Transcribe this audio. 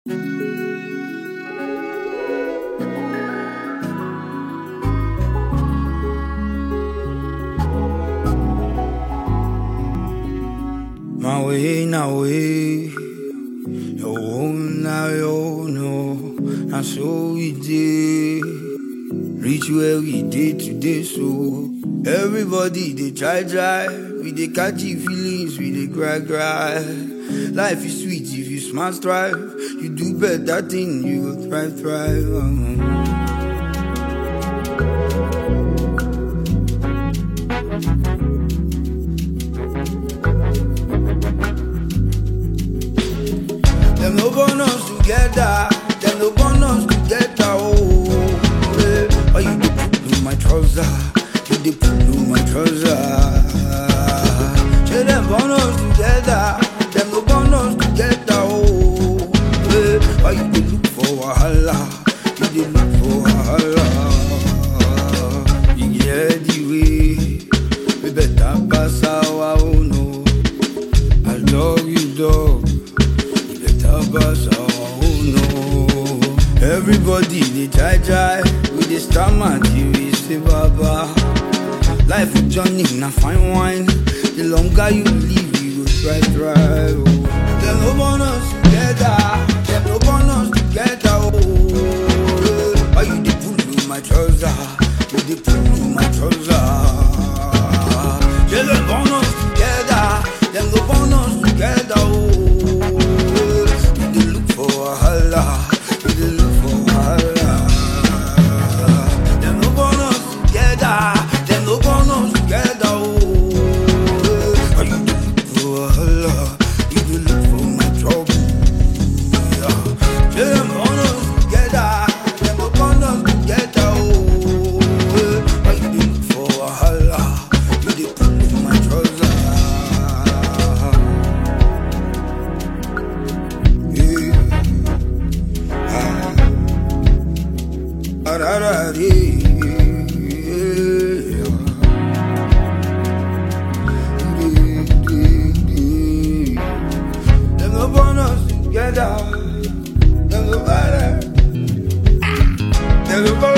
My way, now way. Your own, now your no. Now so we did. Reach where we did today, so everybody they try drive. We they catchy feelings, we they cry cry. Life is sweet if you smart strive. You do better thing, you will thrive thrive. um. Them no born us together. Them no born us together. Oh, yeah. oh you dey put in my trouser. You dey put in my trouser. Say them born us together. Them no born us together. Oh, yeah. oh you dey look for wahala. You dey look for wahala. You get the way. We better pass our own. Oh. I love you, dog. You better pass our own. Oh. Everybody they try try. We dey stammer till we say baba. Life with Johnny na fine wine. The longer you live, you go try try. Oh. Them no born us together. Them no born us together. Oh. Why you dey pull in my trouser? You dey pull in my trouser. Yeah, them born us together. Them no born us together. Oh. You dey look for wahala. You dey look for wahala. Them no born us together. Them no born us together. Oh. You dey look for wahala. You dey look for my trouble. Yeah, them born us together. Them no born us together. Oh. You dey look for wahala. You dey pull in my trouser. Yeah. Ah, da, da, dee. Yeah. Dee, dee, dee. Them no born us together. Them no born us. Them no born